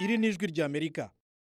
iri ni ijwi ry'amerika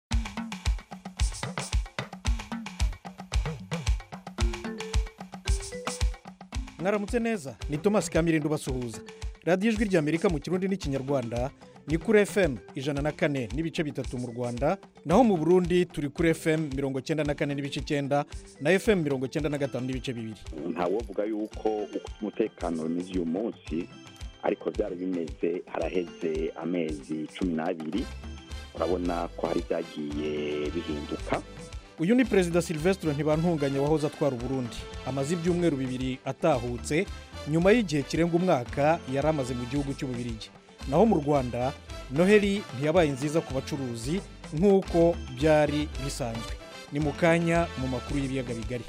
mwaramutse neza ni thomas kamirindo basuhuza radiyo ijwi ry'amerika mu kirundi n'ikinyarwanda ni kuri fm ijana na kane n'ibice bitatu mu rwanda naho mu burundi turi kuri fm mirongo cyenda na kane n'ibice icyenda na fm mirongo cyenda na gatanu n'ibice bibiri ntawovuga yuko uko umutekano umeze uyu munsi ariko byari bimeze haraheze amezi cumi n'abiri urabona ko hari ibyagiye bihinduka uyu ni perezida silvestre ntibantunganya wahoze atwara uburundi amaze ibyumweru bibiri atahutse nyuma y'igihe kirenga umwaka yari amaze mu gihugu cy'ububirigi naho mu rwanda noheli ntiyabaye nziza ku bacuruzi nk'uko byari bisanzwe ni mu kanya mu makuru y'ibiyaga bigari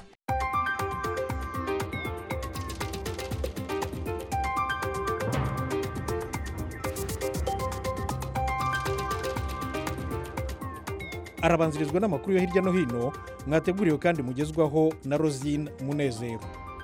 arabanzirizwa n'amakuru yo hirya no hino mwateguriwe kandi mugezwaho na rosine munezero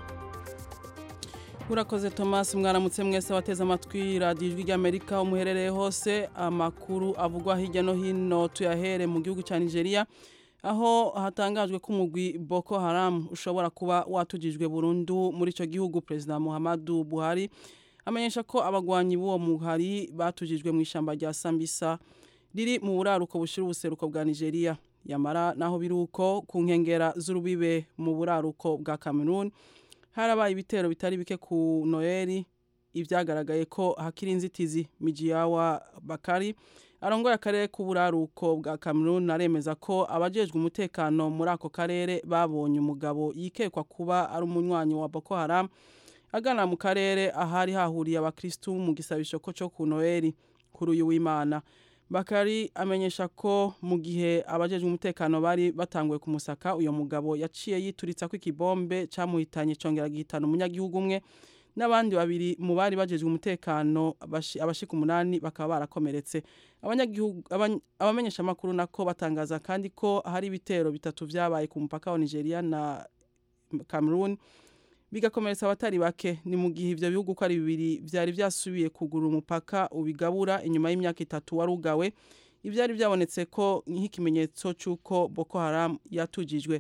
urakoze thomas mwaramutse mwese wateze amatwi radiyo ijwi ry'amerika umuherereye hose amakuru avugwa hirya no hino tuyahere mu gihugu cya nigeria aho hatangajwe ko umugwi boko haram ushobora kuba watugijwe burundu muri icyo gihugu perezida muhammadu buhari amenyesha ko abagwanyi b'uwo muhari batugijwe mu ishyamba rya sambisa riri mu buraruko bushyira ubuseruko bwa nigeria yamara naho biri uko ku nkengera z'urubibe mu buraruko bwa cameroon harabaye ibitero bitari bike ku noheli ibyagaragaye ko hakiri inzitizi mijiyawa bakari arongoye akarere k'uburaruko bwa cameroon aremeza ko abajejwe umutekano muri ako karere babonye umugabo yikekwa kuba ari umunywanyi wa boko haram agana mu karere ahari hahuriye abakirisitu mu gisabisho ko cyo ku noheli kuri uyu w'imana bakari amenyesha ko mu gihe abajejwe umutekano bari batanguye kumusaka uyu mugabo yaciye yituritsa ko ikibombe cyamuhitanye cyongera gihitana umunyagihugu umwe n'abandi babiri mu bari bajejwe umutekano abashika umunani bakaba barakomeretse abamenyesha amakuru nako batangaza kandi ko hari ibitero bitatu byabaye ku mupaka wa nigeria na cameroon bigakomeretsa abatari bake ni mu gihe ibyo bihugu uko ari bibiri byari byasubiye kugura umupaka ubigabura inyuma y'imyaka itatu wari ugawe ibyari byabonetse ko nk'ikimenyetso cy'uko boko haram yatugijwe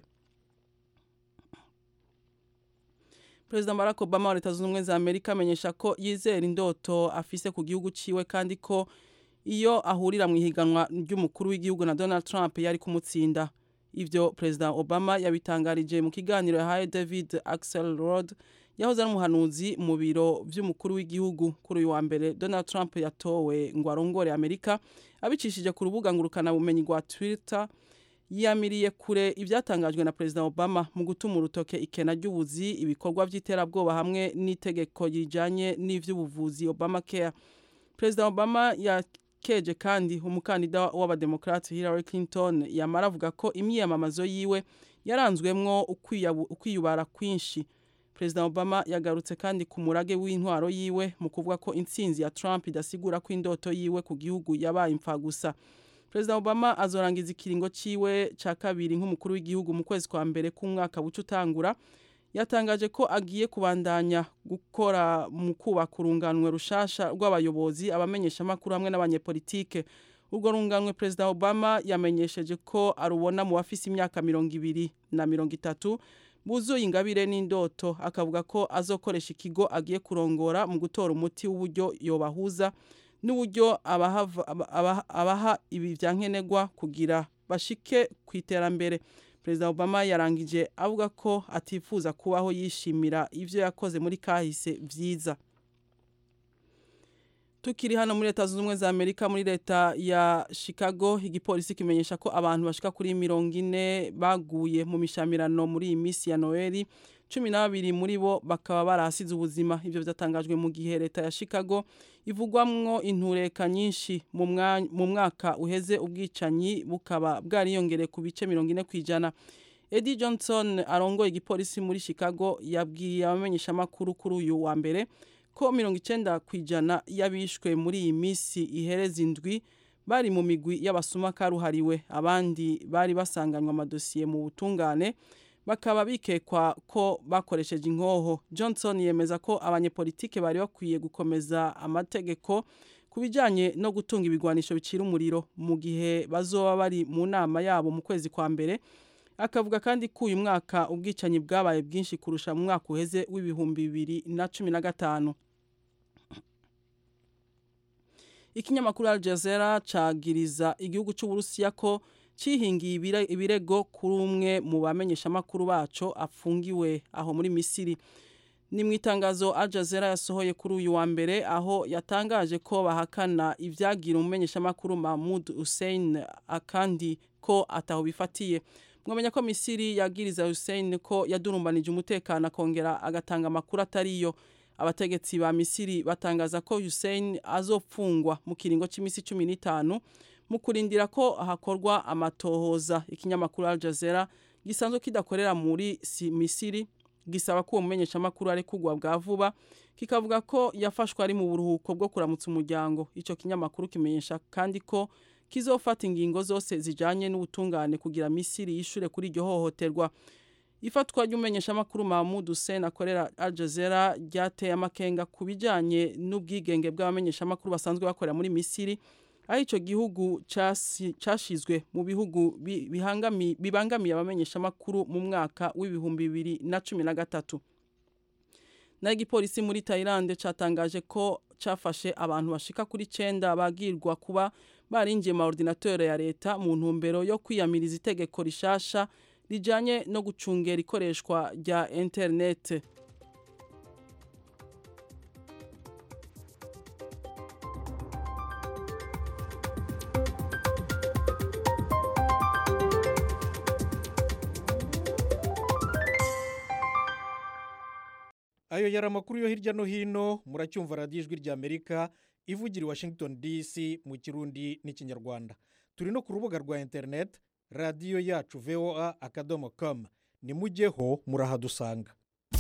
perezida barack obama wa leta zunze ubumwe za amerika amenyesha ko yizera indoto afise ku gihugu ciwe kandi ko iyo ahurira mu ihiganwa ry'umukuru w'igihugu na donald trump yari kumutsinda ibyo perezida obama yabitangarije mu kiganiro yahaye david axel rod yahoze ari umuhanuzi mu biro by'umukuru w'igihugu kuri uyu wa mbere donald trump yatowe ngo arongore amerika abicishije ku rubuga ngurukanabumenyi rwa twitter yamiriye kure ibyatangajwe na perezida obama mu gutuma urutoke ikena ry'ubuzi ibikorwa by'iterabwoba hamwe n'itegeko rijyanye n'iby'ubuvuzi obama care perezida obama keje kandi umukandida w'abademokarate Hillary Clinton yamara avuga ko imyiyamamazo yiwe yaranzwemwo ukwiyubara kwinshi perezida obama yagarutse kandi ku murage w'intwaro yiwe mu kuvuga ko intsinzi ya trump idasigura ko indoto yiwe ku gihugu yabaye imfagusa perezida obama azorangiza ikiringo ciwe ca kabiri nk'umukuru w'igihugu mu kwezi kwa mbere k'umwaka buca utangura yatangaje ko agiye kubandanya gukora mu kubaka urunganwe rushasha rw'abayobozi abamenyesha amakuru hamwe n'abanyepolitike urwo runganwe perezida obama yamenyesheje ko arubona mu bafise imyaka mirongo ibiri na mirongo itatu buzuye ingabire n'indoto akavuga ko azokoresha ikigo agiye kurongora mu gutora umuti w'uburyo yobahuza n'uburyo abaha ibi bya nkenerwa kugira bashike ku iterambere perezida obama yarangije avuga ko atifuza kubaho yishimira ibyo yakoze muri kahise byiza tukiri hano muri leta zunze ubumwe za amerika muri leta ya chicago igipolisi kimenyesha ko abantu bashika kuri mirongo ine baguye mu mishamirano muri iyi minsi ya noheli cumi n'abiri muri bo bakaba barahasize ubuzima ibyo byatangajwe mu gihe leta ya chicago ivugwamwo intureka nyinshi mu mwaka uheze ubwicanyi bukaba bwariyongereye ku bice mirongo ine ku ijana Eddie Johnson arongoye igipolisi muri chicago yabwiye abamenyeshamakuru kuri uyu wa mbere ko mirongo icyenda ku ijana y'abishwe muri iyi minsi ihereza indwi bari mu migwi y'abasuma karuhariwe abandi bari basanganywe amadosiye mu butungane bakaba bikekwa ko bakoresheje inkoho johnson yemeza ko abanyepolitike bari bakwiye gukomeza amategeko ku bijyanye no gutunga ibigwanisho bicira umuriro mu gihe bazoba bari mu nama yabo mu kwezi kwa mbere akavuga kandi ko uyu mwaka ubwicanyi bwabaye bwinshi kurusha mu mwaka uheze w'ibihumbi bibiri na cumi na gatanu ikinyamakuru Al Jazeera cagiriza igihugu cy'Uburusiya ko cihingiye ibirego kuri umwe mu bamenyeshamakuru baco afungiwe aho muri Misiri ni mu itangazo Al Jazeera yasohoye kuri uyu wa mbere aho yatangaje ko bahakana ibyagira umumenyeshamakuru Mahmoud Hussein akandi ko ataho bifatiye mwamenya ko Misiri yagiriza Hussein ko yadurumbanije umutekano akongera agatanga amakuru atariyo abategetsi ba Misiri batangaza ko Hussein azopfungwa mu kiringo c'imisi 15 mu kurindira ko hakorwa amatohoza ikinyamakuru Al Jazeera gisanzwe kidakorera muri Misiri gisaba ko umumenyesha makuru ari kugwa bwa vuba kikavuga ko yafashwe ari mu buruhuko bwo kuramutsa umuryango ico kinyamakuru kimenyesha kandi ko kizofata ingingo zose zijanye n'ubutungane kugira Misiri yishure kuri iryo hohoterwa ifatwa ry'umumenyeshamakuru Mahmoud Hussein akorera Al Jazeera ryateye amakenga ku bijanye n'ubwigenge bw'abamenyeshamakuru basanzwe bakorera muri Misiri aho ico gihugu cashizwe mu bihugu bibangamiye abamenyeshamakuru mu mwaka w'ibihumbi bibiri na cumi na gatatu naho igipolisi muri Thailand catangaje ko cafashe abantu bashika kuri cenda bagirwa kuba barinjiye ma ordinateur ya leta mu ntumbero yo kwiyamiriza itegeko rishasha rijanye no gucungera ikoreshwa rya internet ayo yari amakuru yo hirya no hino muracyumva radiyo ijwi rya amerika ivugira i washington dc mu kirundi n'ikinyarwanda turi no ku rubuga rwa interineti radiyo yacu voa akadomo komu nimujyeho murahadusanga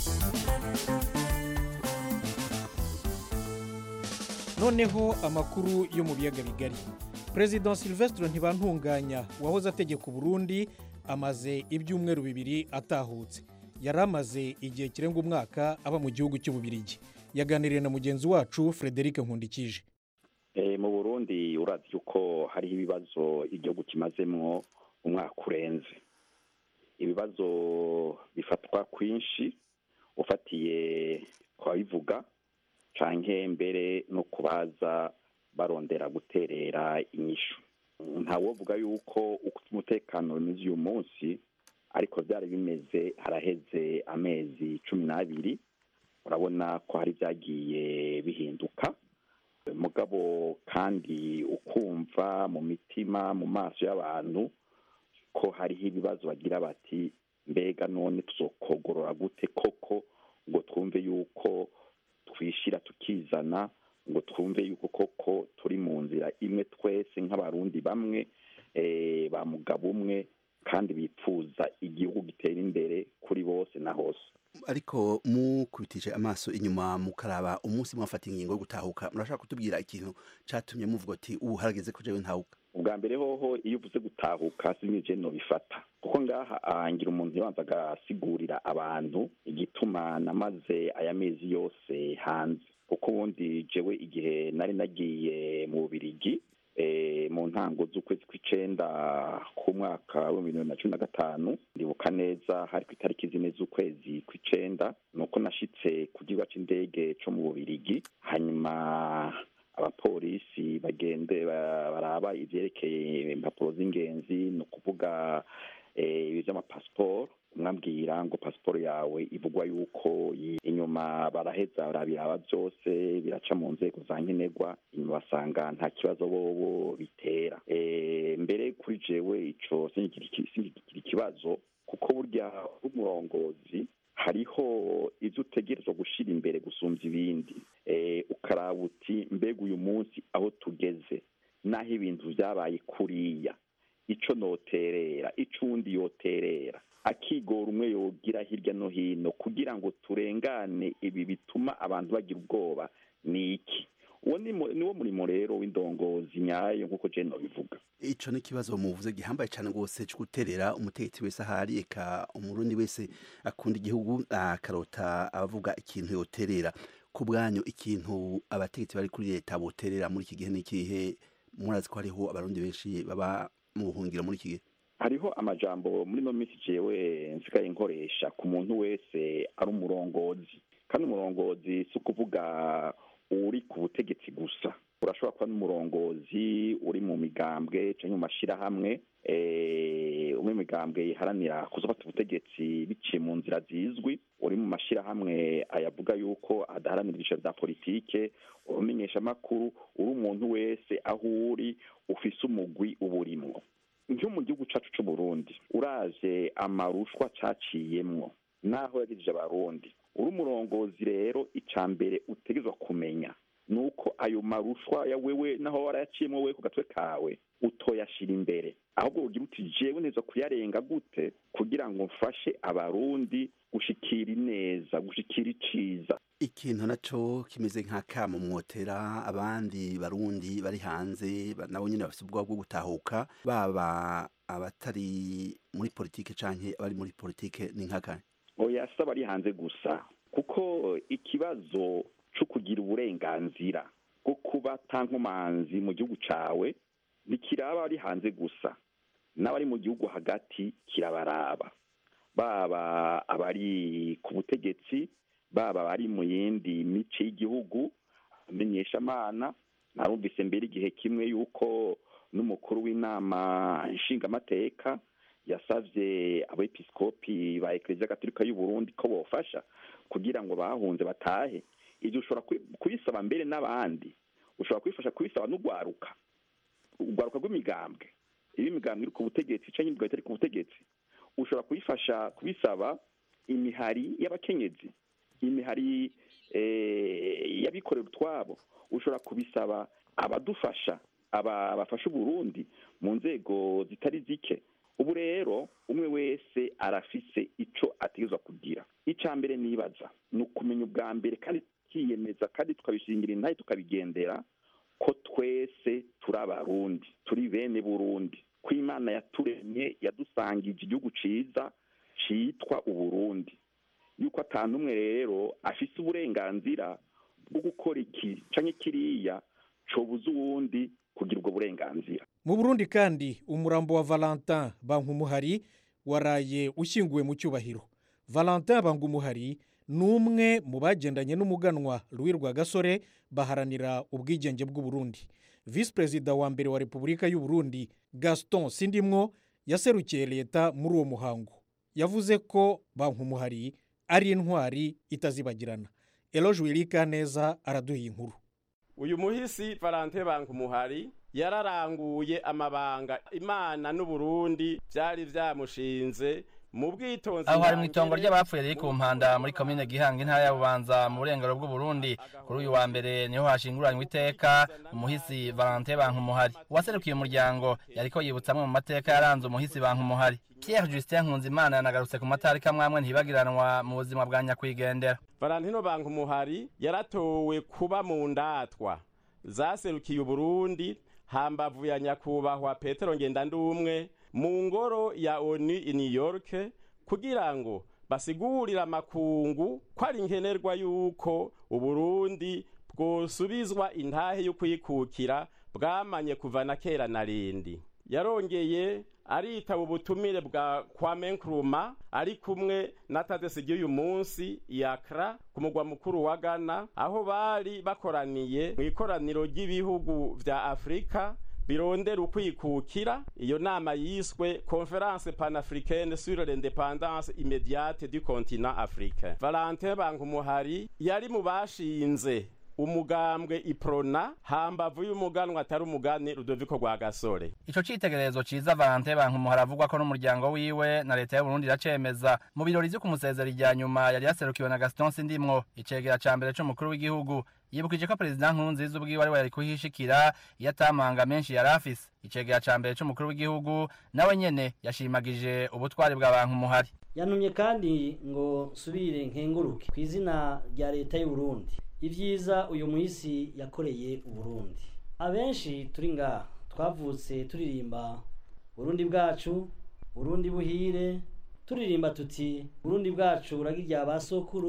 noneho amakuru yo mu biyaga bigari perezida silvestre ntibantunganya wahoze ategeka uburundi amaze ibyumweru bibiri atahutse yari amaze igihe kirenga umwaka aba mu gihugu cy'ububirigi yaganiriye na mugenzi wacu frederic nkundikije mu burundi urazi yuko hariho ibibazo igihugu kimazemo umwaka urenze ibibazo bifatwa kwinshi ufatiye ku babivuga canke mbere no kubaza barondera guterera inyishu ntawovuga yuko uko umutekano bimeze uyu munsi ariko byari bimeze haraheze amezi cumi n'abiri urabona ko hari ibyagiye bihinduka mugabo kandi ukumva mu mitima mu maso y'abantu ko hariho ibibazo bagira bati mbega none tuzokogorora gute koko ngo twumve yuko twishyira tukizana ngo twumve yuko koko turi mu nzira imwe twese nk'abarundi bamwe ba mugabo umwe kandi bipfuza igihugu gitera imbere kuri bose na hose ariko mukubitije amaso inyuma mukaraba umunsi mwafata ingingo yo gutahuka murashaka kutubwira ikintu cyatumye muvuga ati ubu harageze ko jewe ntahuka ubwa mbere hoho iyo uvuze gutahuka sinije no bifata kuko ngaha ahangira umuntu yabanza agasigurira abantu igituma namaze aya mezi yose hanze kuko ubundi jewe igihe nari nagiye mu bubirigi mu ntango z'ukwezi kw'icenda ku mwaka w'ibihumbi bibiri na cumi na gatanu ndibuka neza hari ku itariki zine z'ukwezi kw'icenda ni uko nashitse ku kibuga c'indege co mu bubirigi hanyuma abapolisi bagende baraba ivyerekeye impapuro z'ingenzi ni ukuvuga ibi vy'amapasiporo umwambwira ngo pasiporo yawe ivugwa yuko inyuma baraheza barabiraba byose biraca mu nzego za nkenerwa inyuma basanga nta kibazo bobo bitera mbere kuri jewe ico singigira ikibazo kuko burya umurongozi hariho ibyo utegerezwa gushyira imbere gusumbya ibindi ukaraba uti mbega uyu munsi aho tugeze n'aho ibintu byabaye kuriya icyo noterera icyo undi yoterera akigora umwe yogira hirya no hino kugira ngo turengane ibi bituma abantu bagira ubwoba ni iki uwo ni wo murimo rero w'indongozi nyayo nk'uko jeno bivuga ico ni ikibazo muvuze gihambaye cyane rwose cyo guterera umutegetsi wese ahari eka umurundi wese akunda igihugu akarota abavuga ikintu yoterera ku bwanyu ikintu abategetsi bari kuri leta boterera muri iki gihe n'ikihe murazi ko hariho abarundi benshi baba mu buhungiro muri iki gihe hariho amajambo muri no minsi jewe nsigaye nkoresha ku muntu wese ari umurongozi kandi umurongozi si ukuvuga uri ku butegetsi gusa urashobora kuba n'umurongozi uri mu migambwe cyangwa mu mashyirahamwe umwe mu migambwe iharanira kuzafata ubutegetsi biciye mu nzira zizwi uri mu mashyirahamwe ayavuga yuko adaharanira ibyiciro bya politike urumenyesha amakuru uri umuntu wese aho uri ufise umugwi uburimwo nko mu gihugu cyacu cy'u Burundi uraje amarushwa caciyemwo naho yagejeje abarundi uri umurongozi rero icya mbere utegerezwa kumenya nuko ayo marushwa ya wewe naho warayaciyemo we ku gatwe kawe utoyashira imbere ahubwo ugira uti jewe neza kuyarenga gute kugira ngo mfashe abarundi gushikira ineza gushikira iciza ikintu naco kimeze nka kamo mwotera abandi barundi bari hanze nabo nyine bafite ubwoba bwo gutahuka baba abatari muri politike canke abari muri politike ni nkakane oya si abari hanze gusa kuko ikibazo cyo kugira uburenganzira bwo kuba tankomanzi mu gihugu cawe ntikiraba ari hanze gusa n'abari mu gihugu hagati kirabaraba baba abari ku butegetsi baba abari mu yindi mice y'igihugu amenyeshamana narumvise mbere igihe kimwe yuko n'umukuru w'inama nshingamateka yasavye abepiskopi ba eklezia gatolika y'u Burundi ko bofasha kugira ngo bahunze batahe ibyo ushobora kubisaba mbere n'abandi ushobora kubifasha kubisaba n'urwaruka urwaruka rw'imigambwe iyo imigambwe iri ku butegetsi cyangwa imigambwe itari ku butegetsi ushobora kubifasha kubisaba imihari y'abakenyezi imihari y'abikorera utwabo ushobora kubisaba abadufasha aba bafasha uburundi mu nzego zitari zike ubu rero umwe wese arafise ico ategerezwa kugira icya mbere nibaza ni ukumenya ubwa mbere kandi tukiyemeza kandi tukabishingira intahe tukabigendera ko twese turi abarundi turi bene burundi ko imana yaturemye yadusangije igihugu ciza citwa uburundi yuko atanu umwe rero afise uburenganzira bwo gukora iki canke kiriya cobuza uwundi kugira ubwo burenganzira mu burundi kandi umurambo wa valentin bankumuhari waraye ushyinguwe mu cyubahiro valentin bankumuhari ni umwe mu bagendanye n'umuganwa Louis Rwagasore baharanira ubwigenge bw'uburundi visi perezida wa mbere wa repubulika y'uburundi gaston sindimwo yaserukiye leta muri uwo muhango yavuze ko bankumuhari ari intwari itazibagirana eroge wirika neza araduha inkuru uyu muhisi valante bankumuhari yararanguye amabanga imana n'uburundi byari byamushinze mu bwitonzi aho hari mu itongo ry'abapfuye riri ku mpanda muri komine gihanga intara ya bubanza mu burengero bw'uburundi kuri uyu wa mbere niho hashinguranywe iteka umuhisi valante bankumuhari uwaserukiye umuryango yariko yibutsa amwe mu mateka yaranze umuhisi bankumuhari pierre justin nkunzimana yanagarutse ku matariki amwe ntibagiranwa mu buzima bwa nyakwigendera valentino bankumuhari yaratowe kuba mu ndatwa zaserukiye uburundi hambavu ya nyakubahwa petero ngendandumwe mu ngoro ya oni i new york kugira ngo basigurire amakungu ko ari nkenerwa yuko uburundi bwosubizwa intahe yo kwikukira bwamanye kuva na kera na rindi yarongeye aritaba ubutumire bwa kwame nkrumah ari kumwe na tadesi ry'uyu munsi yakra ku mugwa mukuru wa ghana aho bari bakoraniye mu ikoraniro ry'ibihugu vya afurika birondera ukwikukira iyo nama yiswe conference panafricaine sur l'independance immédiate du continent africain valentin bankumuhari yari mu bashinze umugambwe iprona hambavu y'umuganwa atari umugani rudoviko rwa gasore ico citegererezo ciza valante bankumuhari avugwa ko n'umuryango wiwe na leta y'uburundi iracemeza mu birori vyo kumusezera irya nyuma yari yaserukiwe na gaston sindimwo icegera ca mbere c'umukuru w'igihugu yibukije ko perezida nkurunziza ubwiwe ari we yari kuhishikira iyo atamanga menshi yari afise icegera ca mbere c'umukuru w'igihugu nawe nyene yashimagije ubutwari bwa bankumuhari yantumye kandi ngo nsubire nkenguruke ku izina rya leta y'uburundi ibyiza uyu muhisi yakoreye uburundi abenshi turi ngaha twavutse turirimba burundi bwacu burundi buhire turirimba tuti burundi bwacu buragirya ba sokuru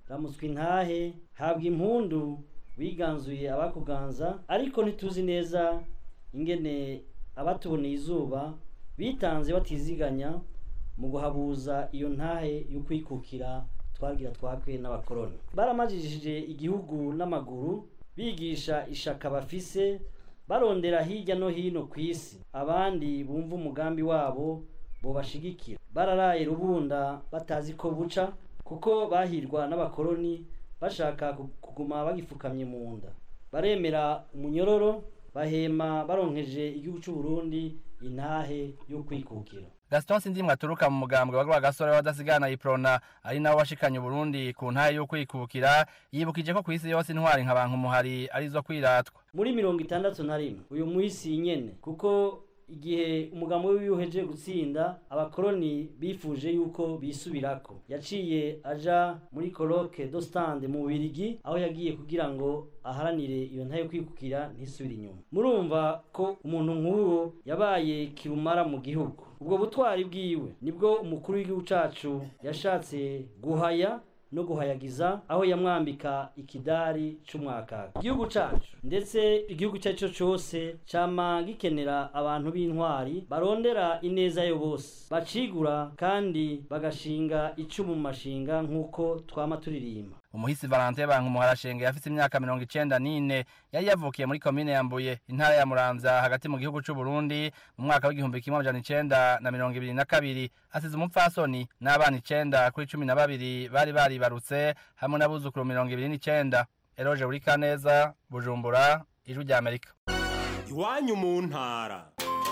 ramutswa intahe habwa impundu wiganzuye abakuganza ariko ntituzi neza ingene abatuboneye izuba bitanze batiziganya mu guhabuza iyo ntahe yo kwikukira twagira twakwe n'abakoroni baramajijije igihugu n'amaguru bigisha ishaka bafise barondera hirya no hino ku isi abandi bumva umugambi wabo bobashigikira bararaye rubunda batazi ko buca kuko bahirwa n'abakoroni bashaka ku- kuguma bagifukamye mu nda baremera umunyororo bahema baronkeje igihugu cy'u Burundi intahe yo kwikukira gaston sindimwe aturuka mu mugambwe wa rwagasore w'abadasigana iprona ari nawe washikanye uburundi ku ntahe yo kwikukira yibukije ko ku isi yose intwari nka bankumuhari arizo kwiratwa muri mirongo itandatu na rimwe uyu muhisi nyene kuko igihe umugambi wiwe uheje gutsinda abakoroni bifuje yuko bisubirako yaciye aja muri coloque do stand mu Bubirigi aho yagiye kugira ngo aharanire iyo ntayo kwikukira ntisubire inyuma murumva ko umuntu nk'uwo yabaye kirumara mu gihugu ubwo butwari bwiwe nibwo umukuru w'igihugu cacu yashatse guhaya no guhayagiza aho yamwambika ikidari c'umwakaka igihugu cacu ndetse igihugu icyo ari cyo cyose cama gikenera abantu b'intwari barondera ineza yo bose bacigura kandi bagashinga icumu mu mashinga nk'uko twama turirimba umuhisi valentin bankumuhari ashenge yafise imyaka mirongo icenda n'ine yari yavukiye muri komine ya mbuye intara ya muramvya hagati mu gihugu c'u burundi mu mwaka w'igihumbi kimwe amajana icenda na mirongo ibiri na kabiri asize umupfasoni n'abana icenda kuri cumi na babiri bari baribarutse hamwe n'abuzukuru mirongo ibiri n'icenda eroje burikaneza bujumbura ijwi rya amerika iwanyu mu ntara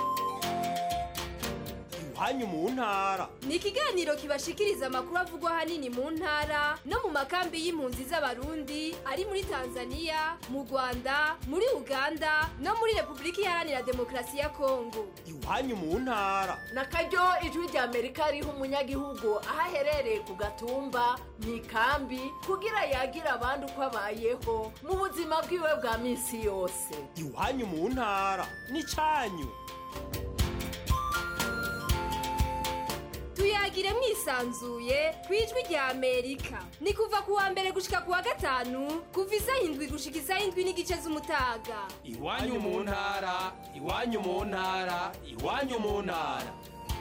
iwanyu mu ntara ni ikiganiro kibashikiriza amakuru avugwa ahanini mu ntara no mu makambi y'impunzi z'abarundi ari muri tanzania mu rwanda muri uganda no muri repubulika iharanira demokarasi ya kongo iwanyu mu ntara na karyo ijwi rya amerika riha umunyagihugu aho aherereye ku gatumba mu ikambi kugira yagira abandi uko abayeho mu buzima bwiwe bwa minsi yose iwanyu mu ntara n'icanyu tuyagire mwisanzuye ku ijwi rya amerika ni kuva ku wa mbere gushika ku wa gatanu kuva isaha indwi gushika isaha indwi n'igice z'umutaga iwanyu mu ntara iwanyu mu ntara iwanyu mu ntara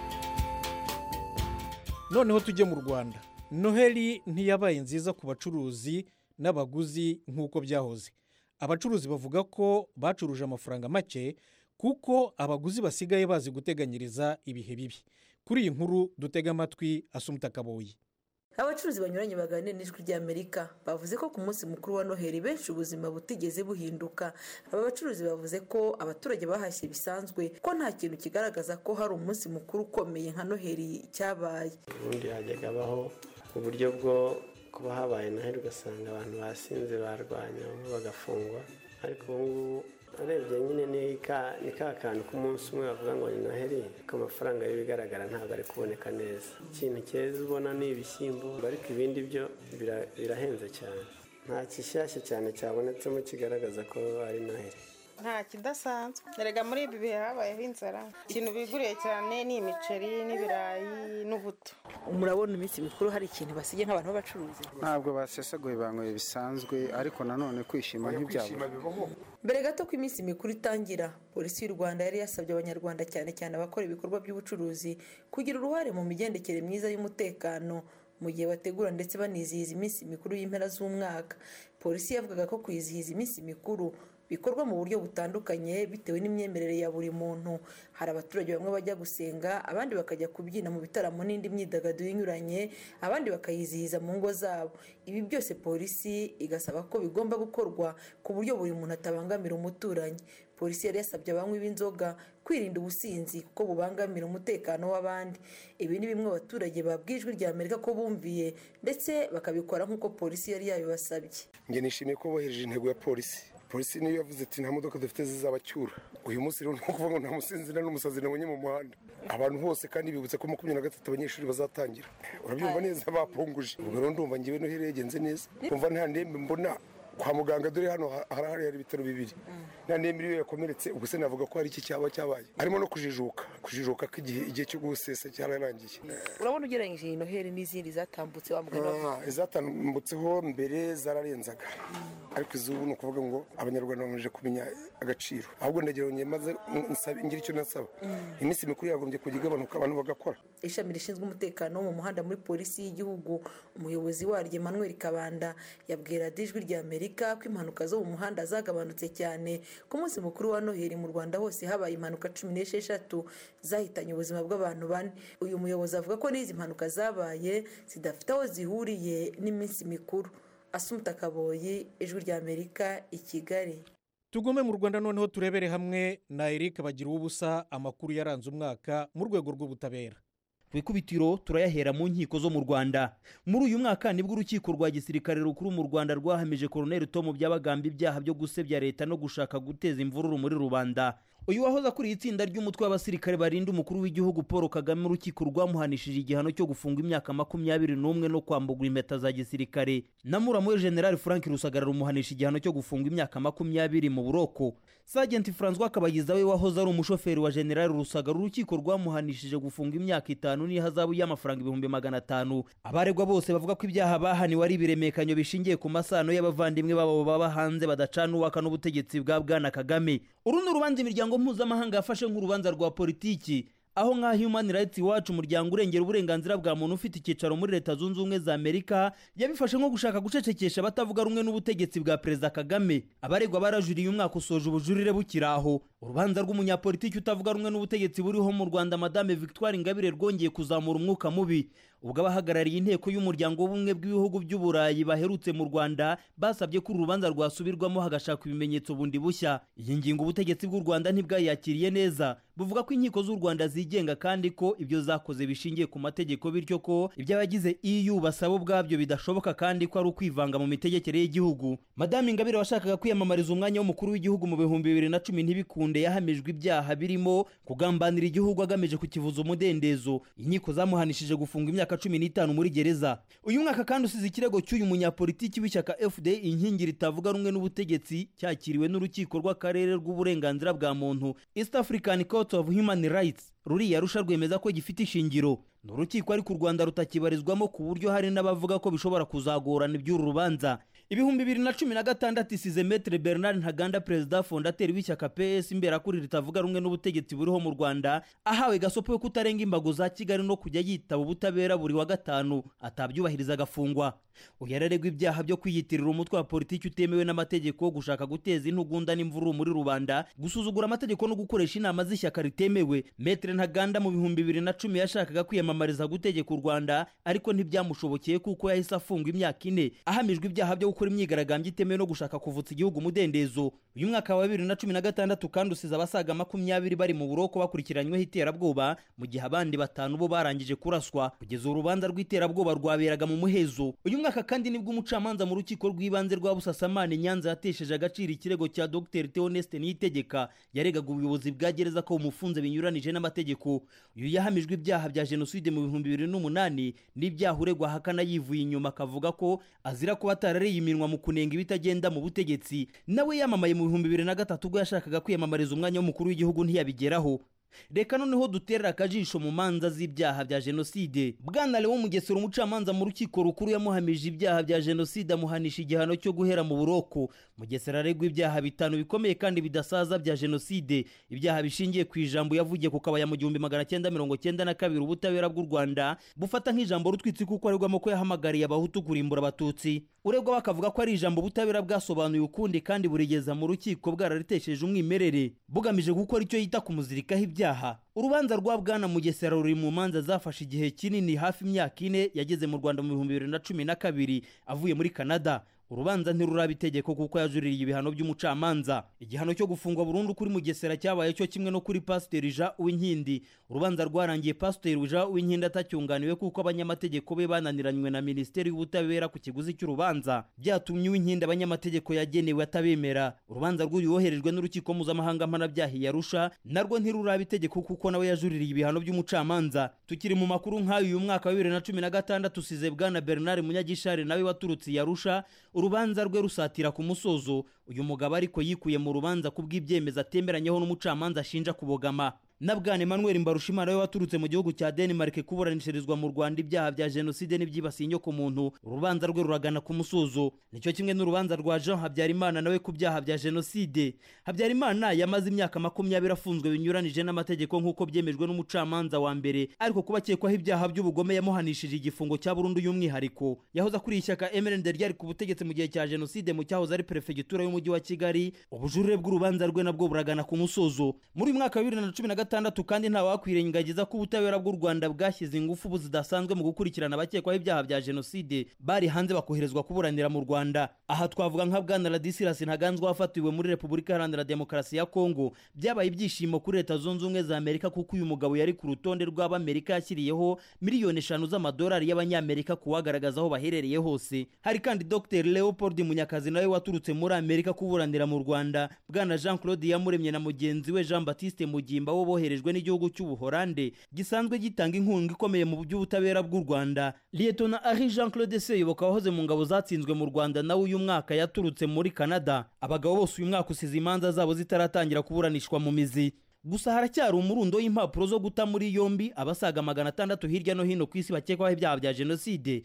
noneho tujye mu rwanda noheli ntiyabaye nziza ku bacuruzi n'abaguzi nk'uko byahoze abacuruzi bavuga ko bacuruje amafaranga make kuko abaguzi basigaye bazi guteganyiriza ibihe bibi kuri iyi nkuru dutega amatwi asumuta kaboyi abacuruzi banyuranye baganira n'ijwi ry'amerika bavuze ko ku munsi mukuru wa noheli benshi ubuzima butigeze buhinduka aba bacuruzi bavuze ko abaturage bahashye bisanzwe ko nta kintu kigaragaza ko hari umunsi mukuru ukomeye nka noheli cyabaye ubundi hajyaga habaho uburyo bwo kuba habaye noheli ugasanga abantu basinze barwanya bamwe bagafungwa ariko ubu ngubu urebye nyine ni ka ni ka kantu k'umunsi umwe bavuga ngo ni noheli ariko amafaranga y'ibigaragara ntabwo ari kuboneka neza ikintu cyeza ubona ni ibishyimbo ariko ibindi byo bira- birahenze cyane nta kishyashya cyane cyabonetsemo kigaragaza ko ari noheli nta kidasanzwe erega muri ibi bihe habayeho inzara ikintu biguriye cyane ni imiceri n'ibirayi n'ubuto murabona iminsi mikuru hari ikintu basigaye nk'abantu b'abacuruzi ntabwo basesaguye banyweye bisanzwe ariko nanone kwishima ntibyabura mbere gato ko iminsi mikuru itangira polisi y'u rwanda yari yasabye abanyarwanda cyane cyane abakora ibikorwa by'ubucuruzi kugira uruhare mu migendekere myiza y'umutekano mu gihe bategura ndetse banizihiza iminsi mikuru y'impera z'umwaka polisi yavugaga ko kwizihiza iminsi mikuru bikorwa mu buryo butandukanye bitewe n'imyemerere ya buri muntu hari abaturage bamwe bajya gusenga abandi bakajya kubyina mu bitaramo n'indi myidagaduro inyuranye abandi bakayizihiza mu ngo zabo ibi byose polisi igasaba ko bigomba gukorwa ku buryo buri muntu atabangamira umuturanyi polisi yari yasabye abanywi b'inzoga kwirinda ubusinzi kuko bubangamira umutekano w'abandi ibi ni bimwe abaturage babwijwe rya amerika ko bumviye ndetse bakabikora nk'uko polisi yari yabibasabye njye nishimiye ko bohereje intego ya polisi polisi niyo yavuze ati nta modoka dufite zizabacyura uyu munsi rero ni ukuvuga ngo nta musinzi nta n'umusazi nabonye mu muhanda abantu bose kandi bibutse ko makumyabiri na gatatu abanyeshuri bazatangira urabyumva neza bapunguje ubwo rero ndumva ngewe noheli yagenze neza kumva nta ndembe mbona kwa muganga dore hano ha- harahari hari ibitaro bibiri na nemiri iyo yakomeretse ubwo se navuga ko hari iki cyaba cyabaye harimo no kujijuka kujijuka ko igihe igihe cyo gusesa cyararangiye urabona ugereranyije iyi noheli n'izindi zatambutse wa mugani wavuze. Ah, izatambutseho mbere zararenzaga ariko izubu ni ukuvuga ngo abanyarwanda bamaze kumenya agaciro ahubwo ndagira ngo maze nsaba ngira icyo nasaba iminsi mikuru yagombye kujya igabanuka abantu bagakora ishami rishinzwe umutekano wo mu muhanda muri polisi y'igihugu umuyobozi waryo emmanuel kabanda yabwira ijwi rya amerika ko impanuka zo mu muhanda zagabanutse cyane ku munsi mukuru wa noheli mu rwanda hose habaye impanuka cumi n'esheshatu zahitanye ubuzima bw'abantu bane uyu muyobozi avuga ko n'izi mpanuka zabaye zidafite aho zihuriye n'iminsi mikuru asumuta kaboyi ijwi rya amerika i kigali tugume mu rwanda noneho turebere hamwe na eric bagira ubusa amakuru yaranze umwaka mu rwego rw'ubutabera ku ikubitiro turayahera mu nkiko zo mu rwanda muri uyu mwaka nibwo urukiko rwa gisirikare rukuru mu rwanda rwahamije koroneli tomu byabagamba ibyaha byo gusebya leta no gushaka guteza imvururu muri rubanda uyu wahoze akuriye itsinda ry'umutwe w'abasirikare barinda umukuru w'igihugu paul kagame urukiko rwamuhanishije igihano cyo gufunga imyaka makumyabiri n'umwe no kwambugwa impeta za gisirikare na muramu we generali frank rusagara rumuhanisha igihano cyo gufunga imyaka makumyabiri mu buroko sajenti francois kabagiza we wahoze ari umushoferi wa generali rusagara urukiko rwamuhanishije gufunga imyaka itanu n'ihazabu y'amafaranga ibihumbi magana atanu abaregwa bose bavuga ko ibyaha bahaniwe ari ibiremekanyo bishingiye ku masano y'abavandimwe babo baba hanze badacana uwaka n'ubutegetsi bwa bwana kagame uru ni urubanza imiryango mpuzamahanga yafashe nk'urubanza rwa politiki aho nka human rights watch umuryango urengera uburenganzira bwa muntu ufite icyicaro muri leta zunze ubumwe za amerika yabifashe nko gushaka gucecekesha abatavuga rumwe n'ubutegetsi bwa perezida kagame abaregwa barajuriye umwaka usoje ubujurire bukiri aho urubanza rw'umunyapolitiki utavuga rumwe n'ubutegetsi buriho mu rwanda madame victoire ingabire rwongeye kuzamura umwuka mubi ubwo abahagarariye inteko y'umuryango w'ubumwe bw'ibihugu by'uburayi baherutse mu rwanda basabye ko uru rubanza rwasubirwamo hagashakwa ibimenyetso bundi bushya iyi ngingo ubutegetsi bw'u rwanda ntibwayakiriye neza buvuga ko inkiko z'u rwanda zigenga kandi ko ibyo zakoze bishingiye ku mategeko bityo ko ibyo abagize eu basaba ubwabyo bidashoboka kandi ko ari ukwivanga mu mitegekere y'igihugu madame ingabire washakaga kwiyamamariza umwanya w'umukuru w'igihugu mu bihumbi bibiri na cumi ntibikunde yahamijwe ibyaha birimo kugambanira igihugu agamije kukivuza umudendezo inkiko zamuhanishije gufunga imyaka cumi n'itanu muri gereza uyu mwaka kandi usize ikirego cy'uyu munyapolitiki w'ishyaka fda inkingi ritavuga rumwe n'ubutegetsi cyakiriwe n'urukiko rw'akarere rw'uburenganzira bwa muntu east african court of human rights ruriya rusha rwemeza ko gifite ishingiro ni urukiko ariko u rwanda rutakibarizwamo ku buryo hari n'abavuga ko bishobora kuzagorana iby'uru rubanza ibihumbi bibiri na cumi na gatandatu isize metere bernard ntaganda perezida fondateri w'ishyaka ps imberakuri ritavuga rumwe n'ubutegetsi buriho mu rwanda ahawe gasopo yo kutarenga imbago za kigali no kujya yitaba ubutabera buri wa gatanu atabyubahiriza agafungwa uyu araregwa ibyaha byo kwiyitirira umutwe wa politiki utemewe n'amategeko gushaka guteza intugunda n'imvururu muri rubanda gusuzugura amategeko no gukoresha inama z'ishyaka ritemewe metere ntaganda mu bihumbi bibiri na cumi yashakaga kwiyamamariza gutegeka u rwanda ariko ntibyamushobokeye kuko yahise afungwa imyaka ine ahamijwe ibyaha byo gukora imyigaragambyo itemewe no gushaka kuvutsa igihugu umudendezo uyu mwaka wa bibiri na cumi na gatandatu kandi usize abasaga makumyabiri bari mu buroko bakurikiranyweho iterabwoba mu gihe abandi batanu bo barangije kuraswa kugeza urubanza rw'iterabwoba rwaberaga mu muhezo uyu mwaka kandi nibwo umucamanza mu rukiko rw'ibanze rwa busasamana nyanza yatesheje agaciro ikirego cya dr theoneste niyitegeka yaregaga ubuyobozi bwa gereza ko bumufunze binyuranije n'amategeko uyu yahamijwe ibyaha bya jenoside mu bihumbi bibiri n'umunani n'ibyaha uregwa ahakana yivuye inyuma akavuga ko azira kuba atarariye iminwa mu kunenga ibitagenda mu butegetsi nawe yamamaye mu bihumbi bibiri na gatatu ubwo yashakaga kwiyamamariza umwanya w'umukuru w'igihugu ntiyabigeraho reka noneho duterera akajisho mu manza z'ibyaha bya jenoside bwana lewo mugesera umucamanza mu rukiko rukuru yamuhamije ibyaha bya jenoside amuhanisha igihano cyo guhera mu buroko mugesera aregwa ibyaha bitanu bikomeye kandi bidasaza bya jenoside ibyaha bishingiye ku ijambo yavugiye ku kabaya mu gihumbi magana cyenda mirongo cyenda na kabiri ubutabera bw'u rwanda bufata nk'ijambo rutwitsi kuko aregwamo ko yahamagariye abahutu kurimbura abatutsi uregwa bakavuga ko ari ijambo ubutabera bwasobanuye ukundi kandi burigeza mu rukiko bwararitesheje umwimerere bugamije gukora icyo yita kumuzirikaho ibyaha urubanza rwa bwana mugesera ruri mu manza zafashe igihe kinini hafi imyaka ine yageze mu rwanda mu bihumbi bibiri na cumi na kabiri avuye muri canada urubanza ntiruraba itegeko kuko yajuririye ibihano by'umucamanza igihano cyo gufungwa burundu kuri mugesera cyabaye cyo kimwe no kuri pasiteri jean uwinkindi urubanza rwarangiye pasiteri jean uwinkindi atacyunganiwe kuko abanyamategeko be bananiranywe na minisiteri y'ubutabera ku kiguzi cy'urubanza byatumye uwinkindi abanyamategeko yagenewe atabemera urubanza rw'uyu woherejwe n'urukiko mpuzamahanga mpanabyaha yarusha narwo ntiruraba itegeko kuko nawe yajuririye ibihano by'umucamanza tukiri mu makuru nk'ayo uyu mwaka wa bibiri na cumi na gatandatu usize bwana bernard munyagishari nawe waturutse yarusha urubanza rwe rusatira ku musozo uyu mugabo ariko yikuye mu rubanza ku bw'ibyemezo atemeranyeho n'umucamanza ashinja kubogama na bwana emmanuel mbarushimana we waturutse mu gihugu cya denmark kuburanishirizwa mu rwanda ibyaha bya jenoside n'ibyibasiye inyokomuntu urubanza rwe ruragana ku musozo nicyo kimwe n'urubanza rwa jean habyarimana nawe ku byaha bya jenoside habyarimana yamaze imyaka makumyabiri afunzwe binyuranije n'amategeko nk'uko byemejwe n'umucamanza wa mbere ariko kuba akekwaho ibyaha by'ubugome yamuhanishije igifungo cya burundu y'umwihariko yahoze akuriye ishyaka mrnd ryari ku butegetsi mu gihe cya jenoside mu cyahoze ari perefegitura y'umujyi wa kigali ubujurire bw'urubanza rwe nabwo buragana ku musozo muri uyu mwaka wa bibiri na cumi na gatandatu kandi nta wakwirengagiza ko ubutabera bw'u rwanda bwashyize ingufu ubu zidasanzwe mu gukurikirana abakekwaho ibyaha bya jenoside bari hanze bakoherezwa kuburanira mu rwanda aha twavuga nka bwana radisirasi ntaganzwa wafatiwe muri repubulika iharanira demokarasi ya kongo byabaye ibyishimo kuri leta zunze ubumwe za amerika kuko uyu mugabo yari ku rutonde rw'abamerika yashyiriyeho miliyoni eshanu z'amadolari y'abanyamerika kuwagaragaza aho baherereye hose hari kandi dr leopold munyakazi nawe waturutse muri amerika kuburanira mu rwanda bwana jean claude yamuremye na mugenzi we jean baptiste mugimba wo boherejwe n'igihugu cy'ubuhorande gisanzwe gitanga inkunga ikomeye mu by'ubutabera bw'u rwanda lietona ari jean claude seyoboka wahoze mu ngabo zatsinzwe mu rwanda nawe uyu mwaka yaturutse muri canada abagabo bose uyu mwaka usize imanza zabo zitaratangira kuburanishwa mu mizi gusa haracyari umurundo w'impapuro zo guta muri yombi abasaga magana atandatu hirya no hino ku isi bakekwaho ibyaha bya jenoside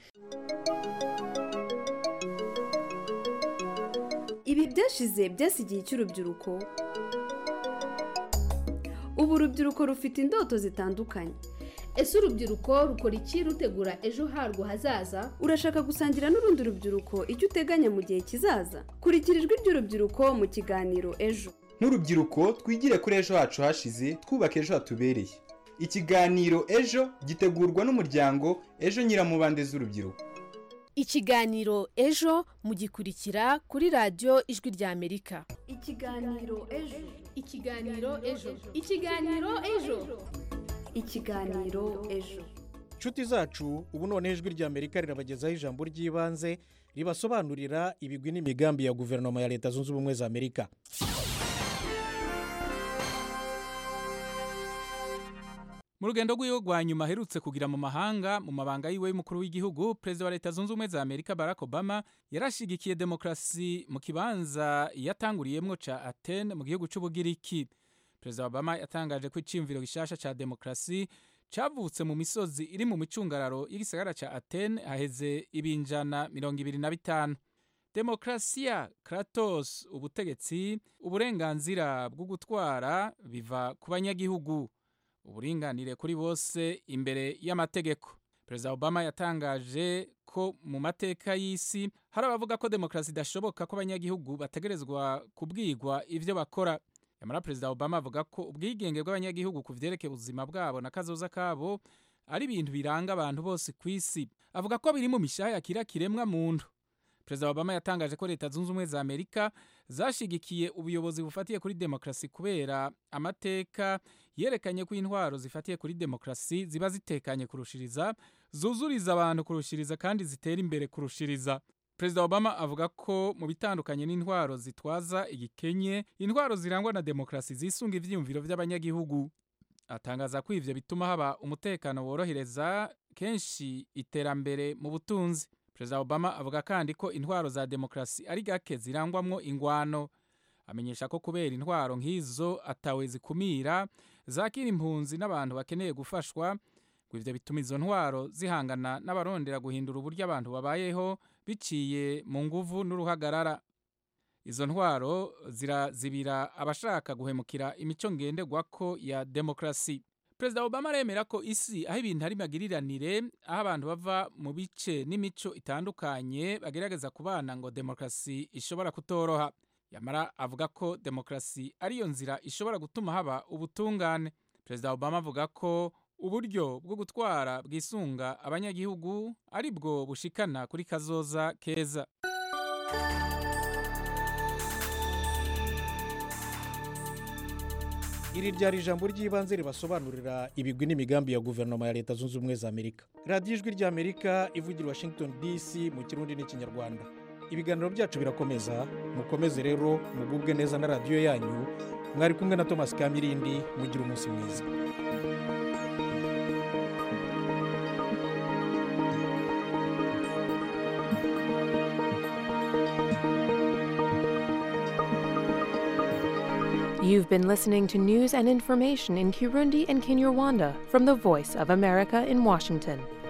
ibi byashize byasigiye icy'urubyiruko ubu urubyiruko rufite indoto zitandukanye ese urubyiruko rukora iki rutegura ejo harwo hazaza urashaka gusangira n'urundi rubyiruko icyo uteganya mu gihe kizaza kurikira ijwi ry'urubyiruko mu kiganiro ejo nk'urubyiruko twigire kuri ejo hacu hashize twubake ejo hatubereye ikiganiro ejo gitegurwa n'umuryango ejo nyiramubande z'urubyiruko ikiganiro ejo mugikurikira kuri radiyo ijwi ry'amerika ikiganiro ejo ikiganiro ejo ikiganiro ejo ikiganiro ejo inshuti zacu ubu none ijwi ry'amerika rirabagezaho ijambo ry'ibanze ribasobanurira ibigwi n'imigambi ya guverinoma ya leta zunze ubumwe za amerika mu rugendo rw'iwe rwa nyuma aherutse kugira mu mahanga mu mabanga yiwe y'umukuru w'igihugu perezida wa leta zunze ubumwe za amerika barack obama yarashigikiye demokarasi mu kibanza yatanguriyemo ca atene mu gihugu c'ubugiriki perezida obama yatangaje ko iciyumviro gishasha ca demokarasi cavutse mu misozi iri mu micungararo y'igisagara ca atene haheze ibinjana mirongo ibiri na bitanu demokarasiya kratos ubutegetsi uburenganzira bwo gutwara biva ku banyagihugu uburinganire kuri bose imbere y'amategeko perezida obama yatangaje ko mu mateka y'isi hari abavuga ko demokarasi idashoboka ko abanyagihugu bategerezwa kubwirwa ibyo bakora nyamara perezida obama avuga ko ubwigenge bw'abanyagihugu ku byerekeye ubuzima bwabo na kazoza kabo ari ibintu biranga abantu bose ku isi avuga ko biri mu mishaha yakira kiremwa muntu perezida obama yatangaje ko leta zunze ubumwe za amerika zashigikiye ubuyobozi bufatiye kuri demokarasi kubera amateka yerekanye ko intwaro zifatiye kuri demokarasi ziba zitekanye kurushiriza zuzuriza abantu kurushiriza kandi zitera imbere kurushiriza perezida obama avuga ko mu bitandukanye n'intwaro zitwaza igikenye intwaro zirangwa na demokarasi zisunga ivyiyumviro vy'abanyagihugu atangaza ko ivyo bituma haba umutekano worohereza kenshi iterambere mu butunzi perezida obama avuga kandi ko intwaro za demokarasi ari gake zirangwamwo ingwano amenyesha ko kubera intwaro nk'izo atawe zikumira zakira impunzi n'abantu bakeneye gufashwa ngo ivyo bituma izo ntwaro zihangana n'abarondera guhindura uburyo abantu babayeho biciye mu nguvu n'uruhagarara izo ntwaro zirazibira abashaka guhemukira imico ngenderwako ya demokarasi perezida obama aremera ko isi aho ibintu ari magiriranire aho abantu bava mu bice n'imico itandukanye bagerageza kubana ngo demokarasi ishobora kutoroha yamara avuga ko demokarasi ariyo nzira ishobora gutuma haba ubutungane perezida obama avuga ko uburyo bwo gutwara bwisunga abanyagihugu ari bwo bushikana kuri kazoza keza iri ryari ijambo ry'ibanze ribasobanurira ibigwi n'imigambi ya guverinoma ya leta zunze ubumwe za amerika radiyo ijwi ry'amerika ivugira washington dc mu kirundi n'ikinyarwanda ibiganiro byacu birakomeza mukomeze rero mugubwe neza na radiyo yanyu mwari kumwe na thomas kamirindi mugira umunsi mwiza You've been listening to news and information in Kirundi and Kinyarwanda from the Voice of America in Washington.